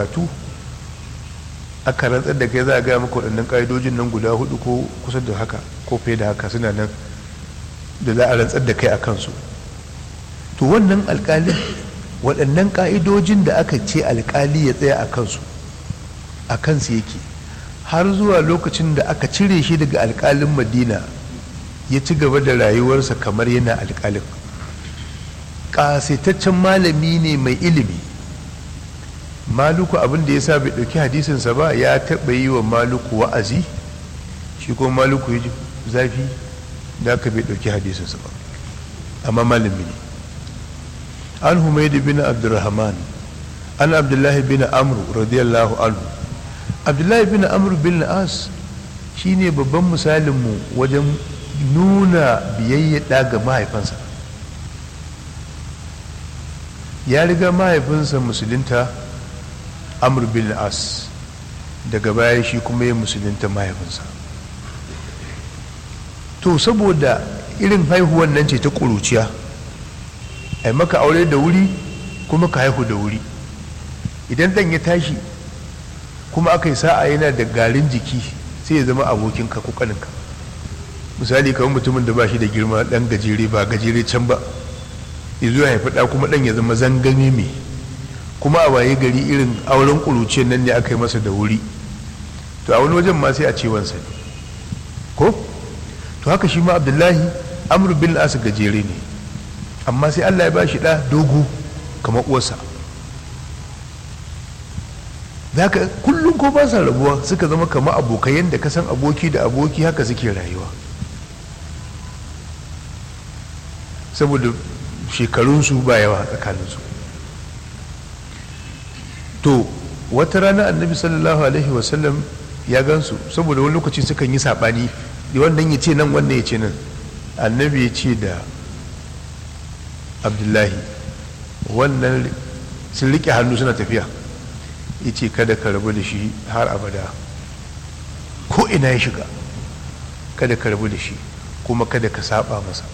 karatu aka rantsar da kai za a gaya maka waɗannan ƙa'idojin nan guda hudu ko kusa da haka ko fiye da haka suna nan da za a rantsar da kai a kansu to wannan alƙalin waɗannan ƙa'idojin da aka ce alƙali ya tsaya a kansu a kansu yake har zuwa lokacin da aka cire shi daga alƙalin madina ya ci gaba da rayuwarsa kamar yana alƙalin ƙasaitaccen malami ne mai ilimi maluku abin da ya sa bai ɗauki hadisinsa ba ya taɓa yi wa maluku wa'azi shi ko maluku ya ji zafi da aka bai ɗauki hadisinsa ba amma malami ne an humaidu bin abdurrahman an abdullahi bin amru radiyallahu anhu abdullahi bin amru bin as shine babban misalinmu wajen nuna biyayya ga mahaifansa ya riga mahaifinsa musulunta amr bin as daga baya shi kuma ya musulunta mahaifinsa to saboda irin haihuwan nan ce ta ƙuruciya a maka aure da wuri kuma ka haihu da wuri idan ɗan ya tashi kuma aka yi sa'a yana da garin jiki sai ya zama abokinka ko kaninka misali kamar mutumin da ba shi da girma ɗan gajere ba gajere can ba ya zo haifi ɗa kuma ɗan ya zama zangame mai kuma a waye gari irin auren ƙuruciyar nan ne aka yi masa da wuri to a wani wajen ma sai a ce wansa ne ko to haka shi ma abdullahi amr bin as gajere ne amma sai allah ya ba shi ɗa dogo kamar uwarsa za ka kullum ko ba sa rabuwa suka zama kama abokai yadda ka san aboki da aboki haka suke rayuwa saboda shekarunsu ba yawa tsakaninsu to wata rana annabi sallallahu alaihi wasallam ya gansu saboda wani lokaci sukan yi saɓani wannan ya ce nan wannan ya ce nan annabi ya ce da abdullahi wannan sun riƙe hannu suna tafiya ya ce kada ka rabu da shi har abada ko ina ya shiga kada ka rabu da shi kuma kada ka saba masa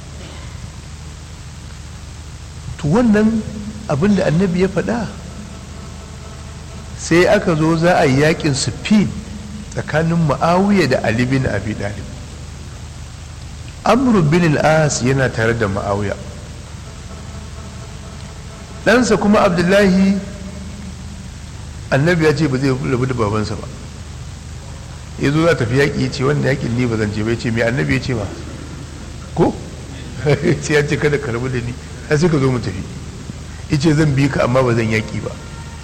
to wannan abin da annabi ya faɗa sai aka zo za a yi yakin sufin tsakanin ma'awiya da ali bin abi dalib amru bin al-as yana tare da ma'awiya ɗansa kuma abdullahi annabi ya ce ba zai rabu da babansa ba ya zo za tafi yaƙi ya ce wanda yaƙin ni ba zan ce ba ya ce mai annabi ya ce ba ko sai ya ce kada ka rabu da ni har sai ka zo mu tafi ya ce zan bi ka amma ba zan yaƙi ba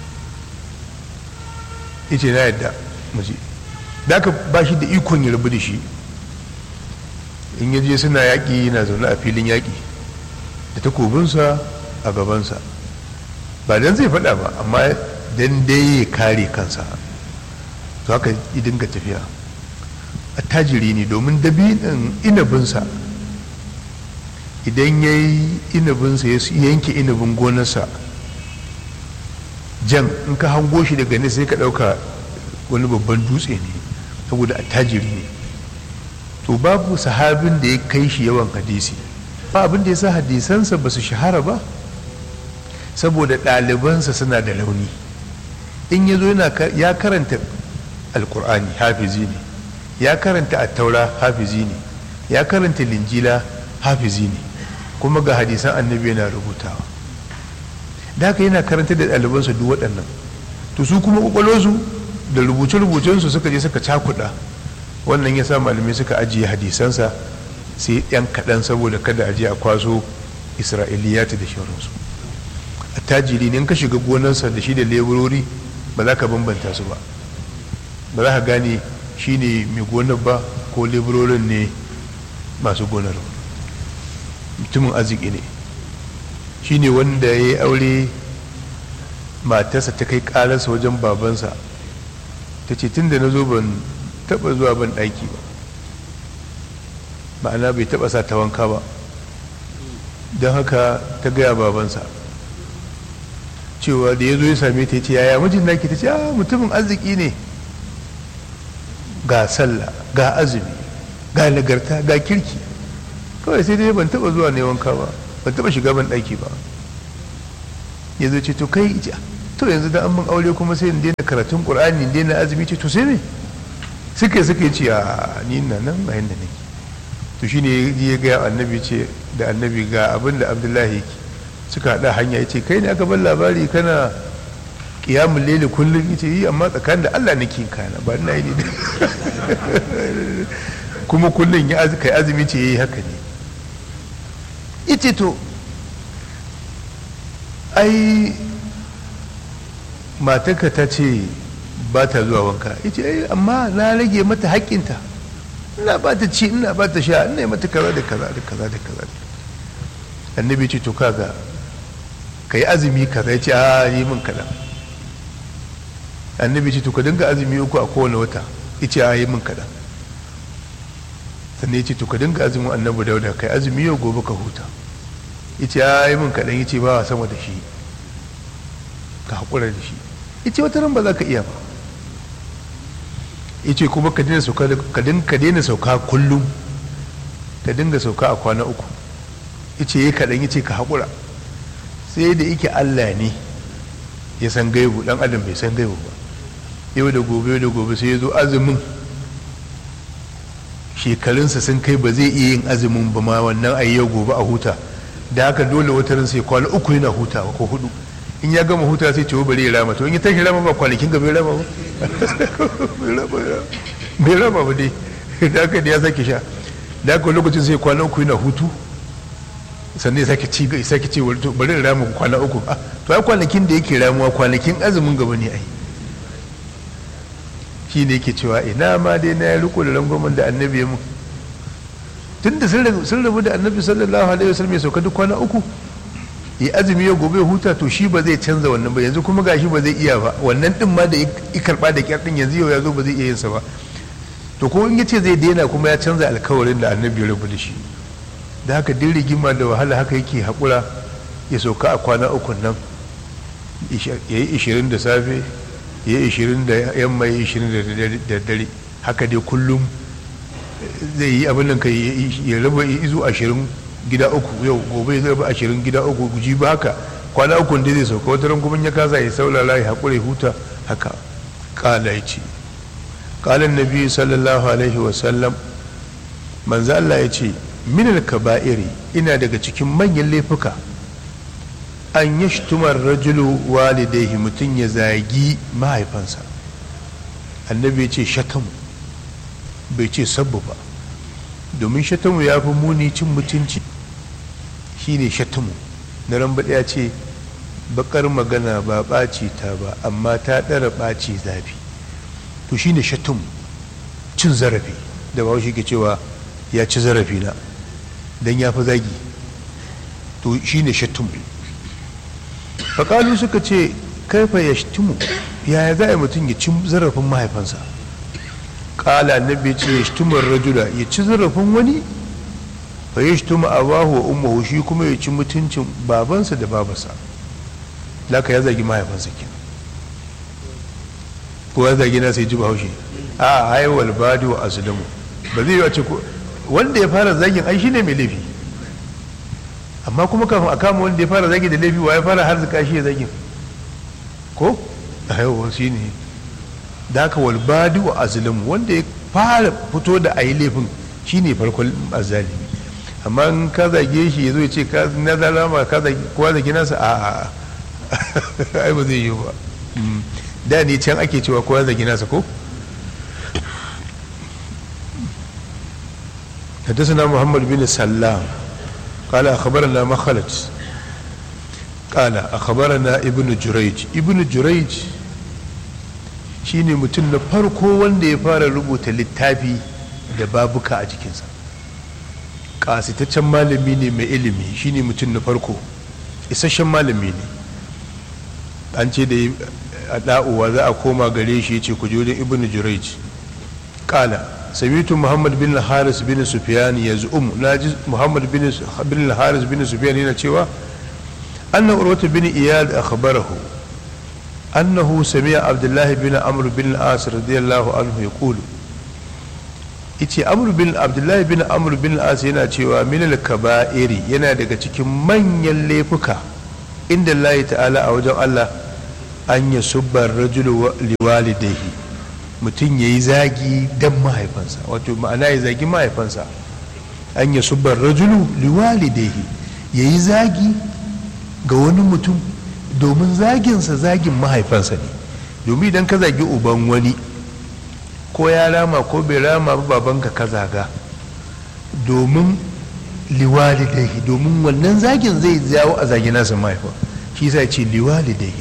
ya ce na yadda mu je da aka ba shi da ikon ya rabu da shi in ya je suna yaƙi yana zaune a filin yaƙi da takobinsa a gabansa ba dan zai faɗa ba amma dan dai ya kare kansa to haka yi dinga tafiya a tajiri ne domin dabinin inabinsa idan ya yi inabinsa ya yanke inabin gonarsa jan in ka hango shi daga ne sai ka ɗauka wani babban dutse ne saboda a tajiri ne to babu sahabin da ya kai shi yawan hadisi ba abin da ya sa hadisansa ba su shahara ba saboda ɗalibansa suna da launi in ya zo ya karanta alkur'ani hafizi ne ya karanta attaura hafizi ne ya karanta linjila hafizi ne kuma ga hadisan annabi yana rubutawa da haka yana karanta da ɗalibansa duk waɗannan to su kuma ƙwaƙwalwarsu da rubuce-rubucensu suka je suka cakuɗa wannan ya sa malamai suka ajiye hadisansa sai yan kaɗan saboda kada a je a kwaso isra'iliyata da shauransu attajiri ne in ka shiga gonarsa da shi da leburori ba za ka bambanta su ba ba za ka gane shi ne mai gonar ba ko leburorin ne masu gonar mutumin arziki ne shi ne wanda ya yi aure matarsa ta kai ƙararsa wajen babansa ta ce tun da na zo ban taɓa zuwa ban ɗaki ba ma'ana bai taɓa sa ta wanka ba don haka ta gaya babansa cewa da ya zo ya same ta ce yaya mijin naki ta ce a mutumin arziki ne ga sallah ga azumi ga nagarta ga kirki kawai sai dai ban taba zuwa ne wanka ba ban taba shiga ban ɗaki ba ya zo ce to kai to yanzu da an mun aure kuma sai in daina karatun qur'ani in daina azumi ce to sai me suka suka ce a ni na nan a yanda nake to shine ya ga annabi ce da annabi ga abin da abdullahi yake suka haɗa hanya ya ce kai ne aka bar labari kana kiyamun lele kullum ya ce yi amma tsakanin da allah nake yin kana ba na yi ne kuma kullum ya kai azumi ce ya yi haka ne ita to ai matarka ta ce ba ta zuwa wanka ita ai amma na rage mata haƙƙinta ina ba ta ci ina ba ta sha ina yi mata kaza da kaza da kaza da kaza annabi ce to kaga ka yi azumi kaza ya ce a yi min kaɗan annabi ce to ka dinga azumi uku a kowane wata ya ce a yi min kaɗan sannan ya ce to ka dinga azumin annabi dauda kai azumi yau gobe ka huta ya ce a yi min kaɗan ya ce ba sama da shi ka haƙura da shi ya ce wata ran ba za ka iya ba ya ce kuma ka daina sauka ka daina sauka kullum ka dinga sauka a kwana uku ya ce ya kaɗan ya ce ka haƙura sai da yake allah ne ya san gaibu ɗan adam bai san gaibu ba yau da gobe yau da gobe sai ya zo azumin shekarunsa sun kai ba zai iya yin azumin ba ma wannan a yau gobe a huta da haka dole wata ran sai kwana uku yana hutawa ko hudu in ya gama huta sai ciwo bari ya rama to in ya tashi rama ba kwanakin ga bai rama ba bai rama ba dai da haka da ya sake sha da haka lokacin sai kwana uku yana hutu sannan ya sake ci sake ci bari ya rama kwana uku to ai kwanakin da yake ramuwa kwanakin azumin gaba ne ai shi ne yake cewa ina ma dai na ya riko da rangwamen da annabi ya mu tun da sun rabu da annabi sallallahu alaihi wasallam ya sauka duk kwana uku ya azumi ya gobe huta to shi ba zai canza wannan ba yanzu kuma gashi ba zai iya ba wannan din ma da ya karba da kyar din yanzu yau ya zo ba zai iya yin sa ba to ko in ya ce zai daina kuma ya canza alkawarin da annabi ya rabu da shi da haka din rigima da wahala haka yake haƙura ya sauka a kwana uku nan ya yi ishirin da safe ya yi ishirin da yamma ya yi ishirin da dare haka dai kullum zai yi abin nan ka ya raba izu ashirin gida uku yau gobe zai raba ashirin gida uku guji ba haka kwana uku da zai sauka wata ran kuma ya kasa ya saulala ya haƙura ya huta haka ƙala ya ce ƙalan nabi sallallahu alaihi wasallam manzo Allah ya ce minal kaba'iri ina daga cikin manyan laifuka an yi shtumar rajulu walidaihi mutum ya zagi mahaifansa annabi ya ce shatamu bai ce sabbu ba domin shatamu ya fi muni cin mutunci shine shatamu na ran ya ce bakar magana ba ɓaci ta ba amma ta ɗara ɓaci zafi to shine shatamu cin zarafi da ba shi ke cewa ya ci zarafi na don ya fi zagi to shine shatamu faƙalu suka ce kaifa ya shtimu yaya za a mutum ya ci zarafin mahaifansa ƙala annabi ce ya shtimar rajula ya ci zarafin wani fa ya shtimu abahu wa ummuhu shi kuma ya ci mutuncin babansa da babarsa laka ya zagi mahaifansa ke ko ya zagi na sai ji bahaushe a haiwal badi wa asulamu ba zai yi a ce wanda ya fara zagin ai shine mai laifi amma kuma kafin a kama wanda ya fara zagi da laifi wa ya fara harzika shi ya zagi ko a yau shi ne da haka walbadi wa azlim wanda ya fara fito da a yi laifin shi ne farkon azalimi amma in ka zage shi ya zo ya ce na zalama ka zage kowa zage nasa a a ai ba zai yi ba da ne can ake cewa kowa zage nasa ko حدثنا محمد بن سلام قال أخبرنا مخلد قال أخبرنا ابن جريج ابن جريج shine mutum na farko wanda ya fara rubuta littafi da babuka a jikinsa ƙasitaccen malami ne mai ilimi shine mutum na farko isasshen malami ne an ce da a da'uwa za a koma gare shi ya ce ku wajen ibn jurayj ƙala سمعت محمد بن الحارث بن سفيان يزعم ناجي محمد بن بن الحارث بن سفيان هنا cewa أن عروة بن إياد أخبره أنه سمع عبد الله بن عمرو بن العاص رضي الله عنه يقول ice amru bin abdullahi bin amru bin as yana cewa minal kaba'iri yana daga cikin manyan laifuka inda Allah ta'ala a wajen Allah an ya subbar rajulu liwalidaihi mutum ya yi zagi don mahaifansa wato ma'ana ya zagi mahaifansa an ya subbar rajulu liwalidaihi ya yi zagi ga wani mutum domin zaginsa zagin mahaifansa ne domin idan ka zagi uban wani ko ya rama ko bai rama ba babanka ka zaga domin liwalidaihi domin wannan zagin zai jawo a zagi nasa mahaifa shi sa ce liwalidaihi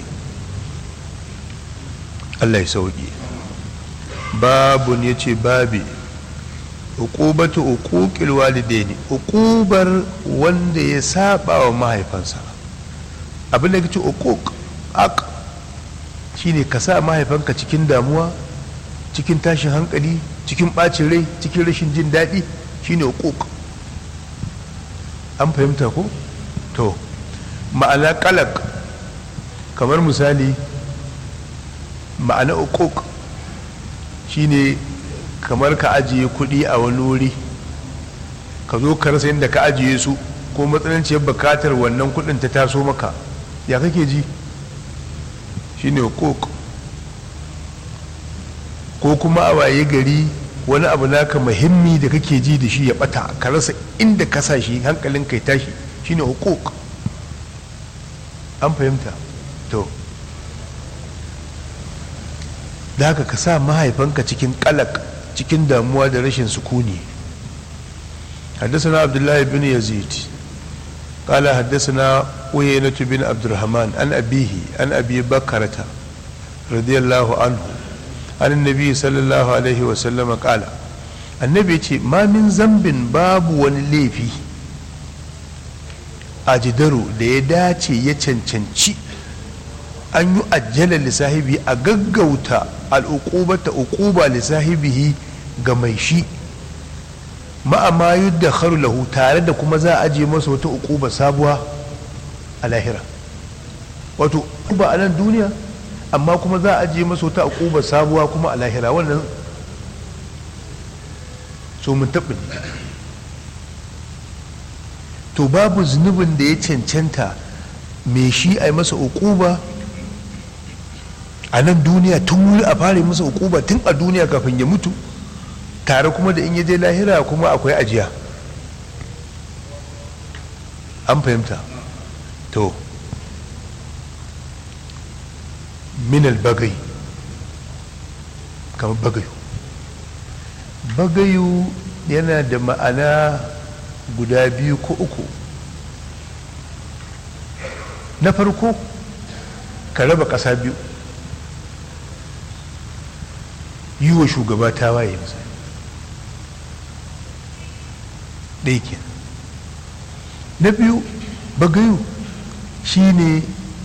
Allah ya sauki babun ya ce babi uqubatu uquqil walidaini uqubar wanda ya saba wa mahaifansa abin da kace uquq aq shine ka sa mahaifanka cikin damuwa cikin tashin hankali cikin bacin rai cikin rashin jin daɗi shine uquq an fahimta ko to ma'ana kalak kamar misali ma'ana uquq shine kamar ka ajiye kuɗi a wani wuri ka zo ka rasa inda ka ajiye su ko matsananciyar bukatar wannan kuɗin ta taso maka ya kake ji shine uquq ko kuma a waye gari wani abu naka muhimmi da kake ji da shi ya bata ka rasa inda ka sa shi hankalin kai tashi shine hukuk an fahimta to da haka ka sa mahaifanka cikin kalak cikin damuwa da rashin sukuni حدثنا عبد الله بن يزيد قال حدثنا عيينة بن عبد الرحمن عن أبيه عن أبي بكرة رضي الله عنه عن النبي صلى الله عليه وسلم قال النبي ce ma min zambin babu wani laifi a jidaru da ya dace ya cancanci an yi ajjala lissahibi a gaggauta al'uqubata uquba lissahibihi ga mai shi ma'ama yudda lahu tare da kuma za a ajiye masa wata uquba sabuwa a lahira wato ba a nan duniya amma kuma za a ajiye masa wata akuba sabuwa kuma a lahira wannan so mun taɓa ne to babu zunubin da ya cancanta mai shi a yi masa ukuba a nan duniya tun wuri a fara masa ukuba tun a duniya kafin ya mutu tare kuma da in ya je lahira kuma akwai ajiya an fahimta to minal bagai kamar bagayu bagayu yana da ma'ana guda biyu ko uku na farko ka raba ƙasa biyu yi wa shugaba ta waye misali ɗaya ke na biyu bagayu shine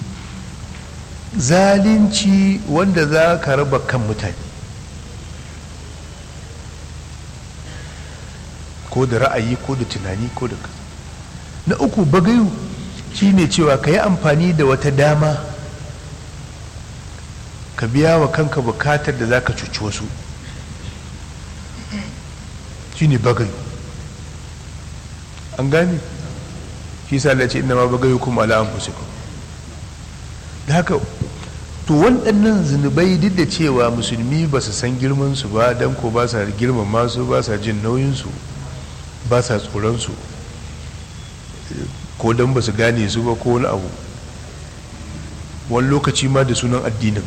zalunci wanda za ka raba kan mutane ko da ra'ayi ko da tunani ko da kaza na uku bagayu shine cewa ka yi amfani da wata dama ka biya wa kanka bukatar da za ka cuci wasu shine bagayu an gane shi sa ce ina ma bagayu kuma ala anfusikum da haka to waɗannan zunubai duk da cewa musulmi ba su san girmansu ba don ko ba sa girmama su ba sa jin nauyinsu ba sa tsoronsu ko don ba su gane su ba ko wani abu wani lokaci ma da sunan addinin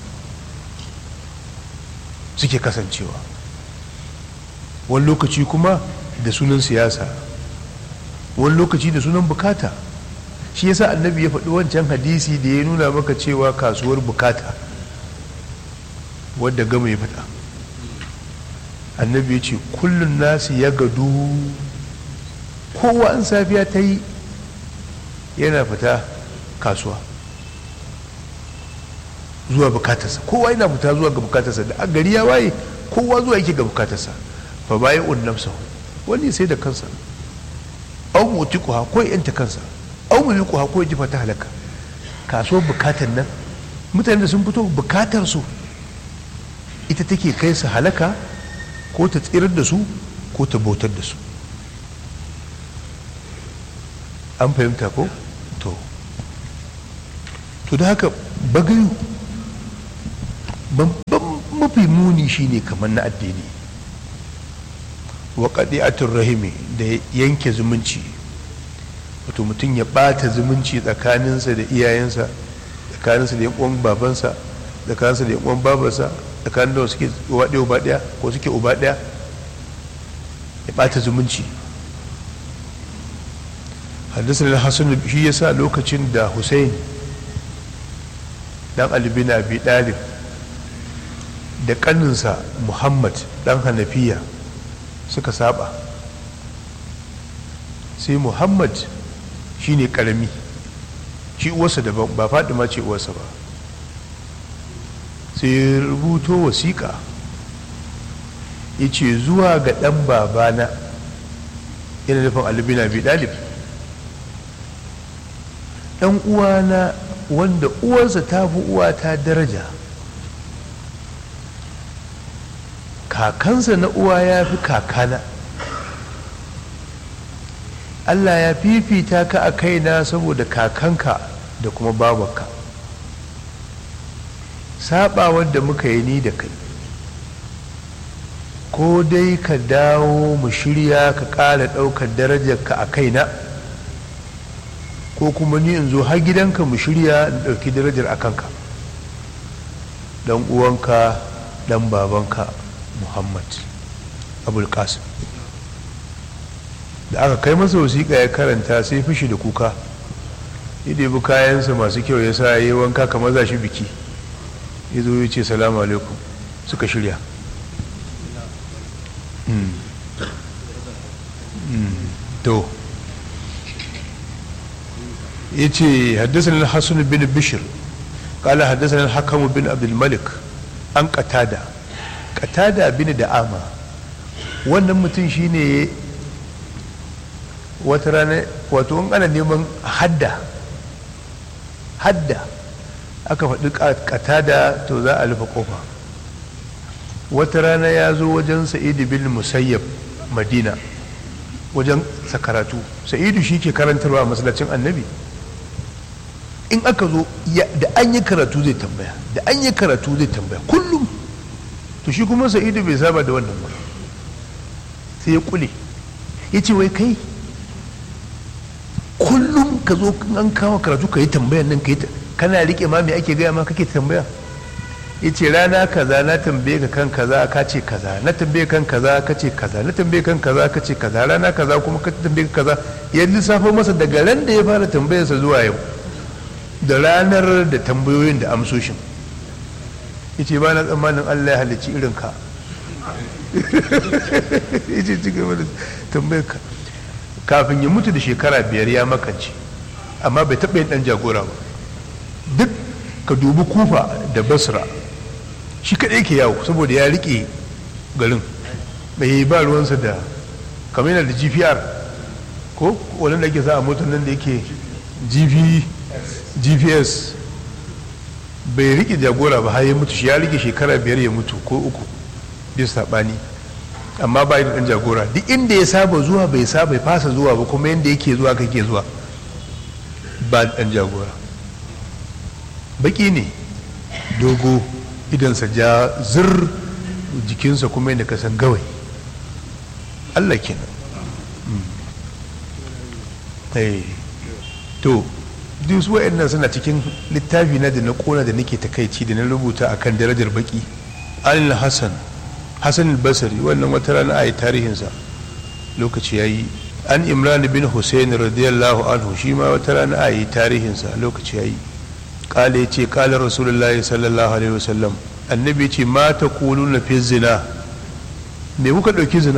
suke kasancewa wani lokaci kuma da sunan siyasa wani lokaci da sunan bukata shi yasa annabi ya faɗi wancan hadisi da ya nuna maka cewa kasuwar bukata wadda gama ya faɗa annabi ya ce kullum nasu ya gadu kowa an safiya ta yi yana fita kasuwa zuwa bukatarsa kowa yana fita zuwa ga bukatarsa da a gari ya waye kowa zuwa yake ga bukatarsa fa bayan unnamsa wani sai da kansa au mutikuha ko yanta kansa au mulkuha ko jifa ta halaka kasuwar bukatar nan mutane da sun fito bukatar su ita take kai su halaka ko ta tsirar da su ko ta bautar da su an fahimta ko to to da haka bagayu babban mafi muni shine kamar na addini wa qadi'atur rahimi da yanke zumunci wato mutum ya ɓata zumunci tsakaninsa da iyayensa tsakaninsa da yan babansa tsakaninsa da yan babarsa tsakanin da suke uba ɗaya uba ɗaya ko suke uba ɗaya ya ɓata zumunci haddasa da hassan shi ya sa lokacin da hussein dan albin abi ɗalib da ƙaninsa muhammad dan hanafiya suka saba sai muhammad shi ne ƙarami shi uwarsa daban ba ma ce uwarsa ba sai rubuto wasiƙa ya ce zuwa ga ɗan babana yana nufin albina bi ɗalib ɗan uwana wanda uwarsa ta fi uwata daraja kakansa na uwa ya fi kakana Allah ya fifita ka a kaina saboda kakanka da kuma babanka sabawar da muka yi ni da kai ko dai ka dawo mu shirya ka ƙara ɗaukar darajarka a kaina ko kuma ni in zo har gidanka mu shirya in ɗauki darajar a kanka ɗan uwanka ɗan babanka muhammad abul qasim da aka kai masa wasiƙa ya karanta sai fushi da kuka ya ɗebi kayansa masu kyau ya sa ya yi wanka kamar za shi biki ya zo ya ce salamu alaikum suka shirya to ya ce haddasa hassan bin bishir kala haddasa hakamu bin abdulmalik an katada katada bin da'ama wannan mutum shine wata rana wato in ana neman hadda hadda aka faɗi katada to za a rufe kofa wata rana ya zo wajen sa'idu bin musayyab madina wajen sakaratu sa'idu shi ke karantarwa a masallacin annabi in aka zo da an yi karatu zai tambaya da an yi karatu zai tambaya kullum to shi kuma sa'idu bai saba da wannan ba sai ya kule ya ce wai kai kullum ka zo an kawo karatu ka yi tambayan nan ka yi kana rike ma me ake gaya ma kake tambaya ya ce rana kaza na tambaye ka kan kaza ka ce kaza na tambaye kan kaza ka ce kaza na tambaye kan kaza ka ce kaza rana kaza kuma ka tambaye ka kaza ya lissafo masa daga ran da ya fara tambayarsa zuwa yau da ranar da tambayoyin da amsoshin ya ce ba na tsammanin allah ya halicci irin ka ya ce ci gaba da tambayar ka kafin ya mutu da shekara biyar ya makance amma bai taɓa yin ɗan jagora ba duk ka dubi kufa da basra shi kaɗai ke yawo saboda ya riƙe garin bai yi ba ruwansa da kamar yana da gpr ko wani da ake sa a motar nan da yake gps bai riƙe jagora ba har ya mutu shi ya riƙe shekara biyar ya mutu ko uku bisa saɓani amma ba da ɗan jagora duk inda ya saba zuwa bai saba fasa zuwa ba kuma yadda yake zuwa kake zuwa ba ɗan jagora baki ne dogo idansa ja zir jikinsa kuma yadda ka san gawai allah kenan to duk su wa'annan suna cikin littafi na da na kona da nake takaici da na rubuta akan darajar baki al hassan hassan al-basri wannan wata rana a yi tarihinsa lokaci ya yi an imran bin hussein radiyallahu anhu shi ma wata rana a yi tarihinsa lokaci ya yi kala ya ce kala rasulullahi sallallahu alaihi wasallam annabi ce ma ta kulu na fi zina me kuka ɗauki zina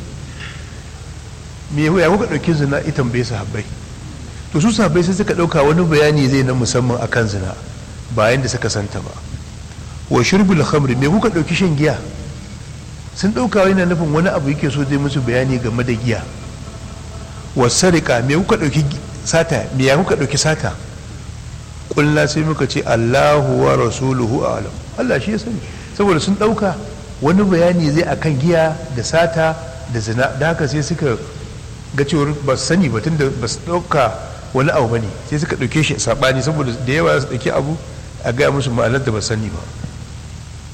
me ya kuka ɗauki zina ita bai sahabbai to su sahabbai sai suka ɗauka wani bayani zai na musamman akan zina bayan da suka santa ba wa shirbul khamri me kuka ɗauki shan giya sun ɗauka yana nufin wani abu yake so zai musu bayani game da giya wa sarika me kuka ɗauki sata me ya kuka ɗauki sata kulla sai muka ce Allahu wa rasuluhu alam Allah shi ya sani saboda sun ɗauka wani bayani zai akan giya da sata da zina da haka sai suka ga cewar ba su sani ba tunda ba su ɗauka wani abu bane sai suka ɗauke shi saɓani saboda da yawa su ɗauki abu a gaya musu ma'anar da ba sani ba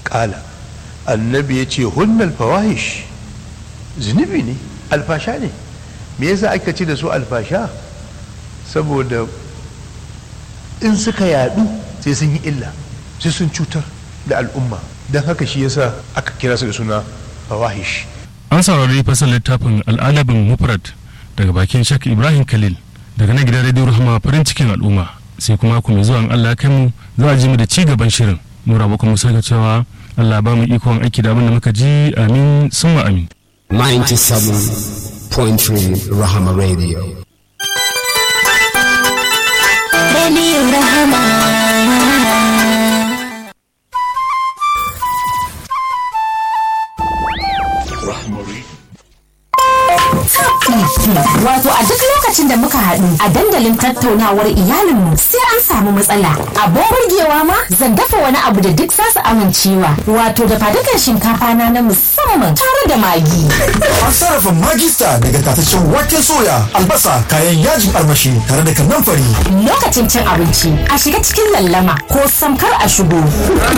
kala annabi ya ce hunnal fawahish zunubi ne alfasha ne me yasa aka ce da su alfasha saboda in suka yadu sai sun yi illa sai sun cutar da al'umma don haka shi yasa aka kira su da suna fawahish an saurari fasar littafin al'adabin mufrad daga bakin shak ibrahim khalil daga na gidan radio rahama farin cikin al'umma sai kuma ku mai zuwa allah kai mu za a ji mu da ci gaban shirin nura ba kuma saka cewa allah ba mu ikon aiki da abin da muka ji amin summa amin 97.3 Rahama Radio. Radio Rahama. Wato a duk lokacin da muka haɗu a dandalin tattaunawar iyalinmu sai an samu matsala. Abin burgewa ma zan dafa wani abu da duk zasu amincewa. Wato da fadukan shinkafa na na musamman tare da magi. An sarrafa magista daga tataccen waken soya, albasa, kayan yajin armashi tare da kannan fari. Lokacin cin abinci a shiga cikin lallama ko samkar a shigo.